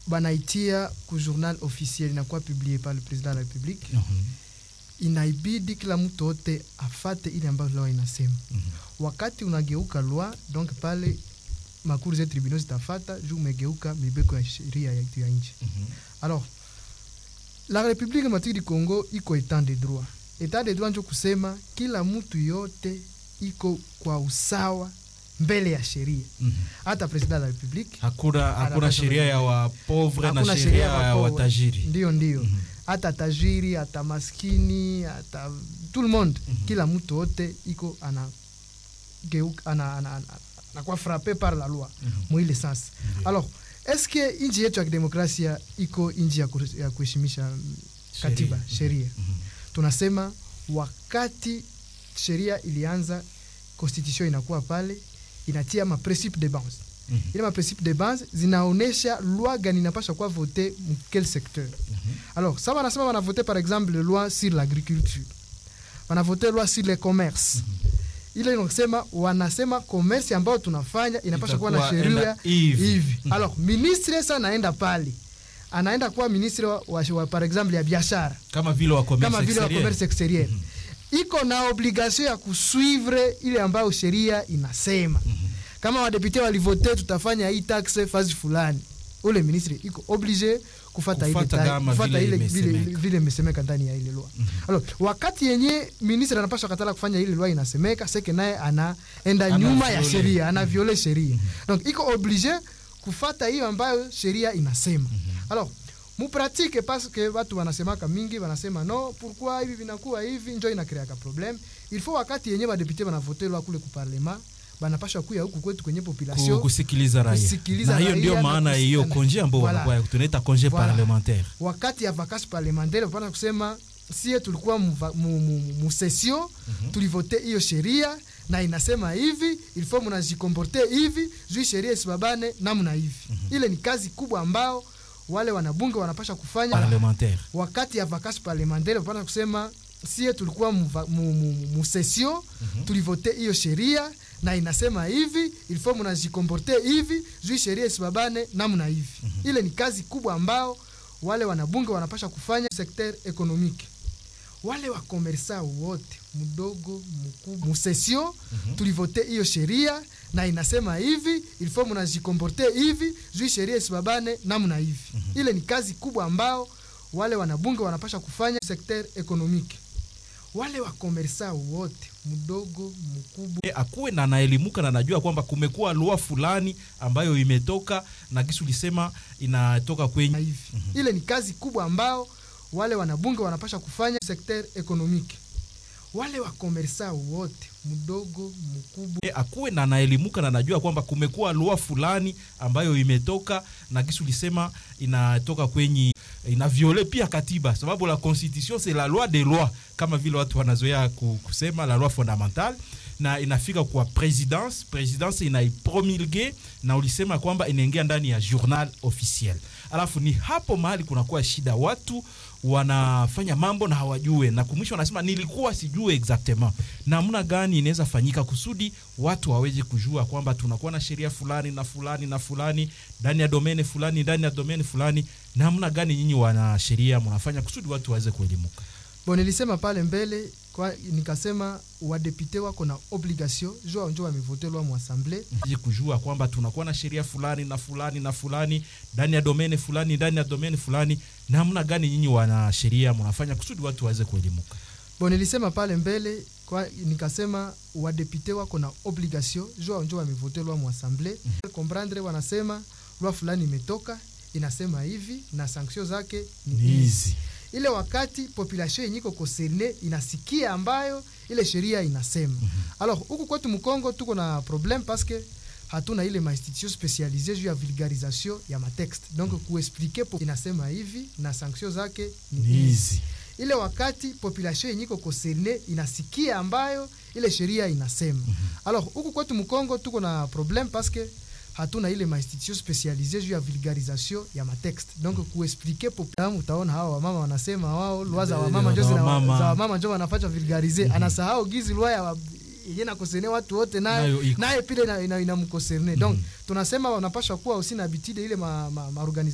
banaitia ku journal officiel inakuwa publié par le président de la république inaibidi kila mtu wote afate ile ambayo loi inasema wakati unageuka loi donc pale makuru za tribunaux zitafata juu umegeuka mibeko ya sheria yetu ya nchi alors la république démocratique du congo iko état de droit état de droit njo kusema kila mtu yote iko kwa usawa mbele ya sheria hata president de la république hakuna hakuna Anapaswa sheria ya wapovre na Hakuna sheria ya ya wapo- watajiri ndio ndio Mhm. hata tajiri hata maskini hata tout le monde kila mtu wote iko ana geuka ana, ana, ana, anakuwa frappe par la loi mwile sasa Ndio. alors est-ce que nchi yetu ya kidemokrasia iko nchi ya kuhe- ya kuheshimisha mm, katiba Sheria. sheria Mhm. tunasema wakati sheria ilianza constitution inakuwa pale inatia ma principe de base Mhm. ile ma principe de base zinaonesha loi gani inapasha kuwa vote mu quel secteur alors ça wanasema wanavote par exemple loi sur l'agriculture wanavote loi sur le commerce ile inasema wanasema commerce ambayo tunafanya inapasha kuwa na Itakuwa sheria enda hivi. hivi alors ministre sasa anaenda pale anaenda kuwa ministre wa, wa, wa par exemple ya biashara kama vile wa commerce kama vile wa exterieur. commerce exterieur iko na obligation ya kusuivre ile ambayo sheria inasema kama wadepute walivote tutafanya hii taxe fazi fulani ule ministre iko oblige kufata ile Kufata ta- kama kufata vile ile vile imesemeka. vile imesemeka ndani ya ile loi alors wakati yenye ministre anapaswa katala kufanya ile loi inasemeka seke naye anaenda Ana nyuma ya viole. sheria ana viole sheria donc iko oblige kufata hiyo ambayo sheria inasema alors mupratike parce que watu wanasemaka mingi wanasema no pourquoi hivi vinakuwa hivi njo inakreaka problem il faut wakati yenye badepute banavote lwa kule kuparlema banapasha kuya huku kwetu kwenye Ku- population kusikiliza raia kusikiliza na hiyo raia ndio na maana kusi- hiyo na- konje ambao Voilà. wanakuwa tunaita konje Voilà. parlementaire wakati ya vacances parlementaire bapana kusema sie tulikuwa mu, mu, mu, mu session tulivote hiyo sheria na inasema hivi il faut munajikomporte hivi juu sheria isibabane namna hivi ile ni kazi kubwa ambao wale wanabunge wanapasha kufanya parlementaire wakati ya vacances parlementaire bapana kusema sie tulikuwa mu, va- mu, mu, mu session tulivote hiyo sheria na inasema hivi il faut munajikomporte hivi juu sheria isibabane namna hivi ile ni kazi kubwa ambao wale wanabunge wanapasha kufanya secteur économique wale wakomersa wote mdogo mkubwa musesio tulivote hiyo sheria na inasema hivi il faut munajikomporte hivi juu sheria isibabane namna hivi ile ni kazi kubwa ambao wale wanabunge wanapasha kufanya secteur économique wale wakomersa wote mdogo mkubwa E, akuwe na anaelimuka na anajua kwamba kumekuwa lua fulani ambayo imetoka na kisu lisema inatoka na kwenye hivi ile ni kazi kubwa ambao wale wanabunge wanapasha kufanya secteur économique wale wakomersa wote mdogo mkubwa E, akuwe na anaelimuka na anajua kwamba kumekuwa lua fulani ambayo imetoka na kisu lisema inatoka kwenye ina viole pia katiba sababu la constitution c'est la loi des lois kama vile watu wanazoea ku- kusema la loi fondamentale na inafika kwa presidence presidence inaipromulge na ulisema kwamba inaingia ndani ya journal officiel alafu ni hapo mahali kunakuwa shida watu wanafanya mambo na hawajue na kumwisho wanasema nilikuwa sijue exactement namna gani inaweza fanyika kusudi watu waweze kujua kwamba tunakuwa na sheria fulani na fulani na fulani ndani ya domene fulani ndani ya domene fulani namna gani nyinyi wana sheria mnafanya kusudi watu waweze kuelimuka bon nilisema pale mbele kwa, nikasema wadepute wako na obligation jua njo wamevote lwa mu assemblée Ili kujua kwamba tunakuwa na sheria fulani na fulani na fulani ndani ya domene fulani ndani ya domene fulani namna gani nyinyi wana sheria mnafanya kusudi watu waweze kuelimuka bon nilisema pale mbele kwa, nikasema wadepute wako na obligation jua njo wamevote lwa mu assemblée comprendre wanasema lwa fulani imetoka inasema hivi na sanction zake ni hizi ile wakati population yenye iko concerne inasikia ambayo ile sheria inasema alors huku kwetu mkongo tuko na problème parce que hatuna ile mainstitution spécialisée juu ya vulgarisation ya matexte donc kuexplike po inasema hivi na sanction zake ni hizi ile wakati population yenye iko concerne inasikia ambayo ile sheria inasema alors huku kwetu mkongo tuko na problème parce que hatuna ile mainstitution spécialisée juu ya vulgarisation ya matexte donc kuexplike populamu utaona hawa wamama wanasema wao lwa za wamama njo zina- Wamama. za wamama njo wanafanya vulgarize anasahau gizi lwa ya wa- yenye nakoserne watu wote naye Nayo iko. naye pile inamkoserne ina, ina donc tunasema wanapasha kuwa usi na bitide ile ma, ma, ma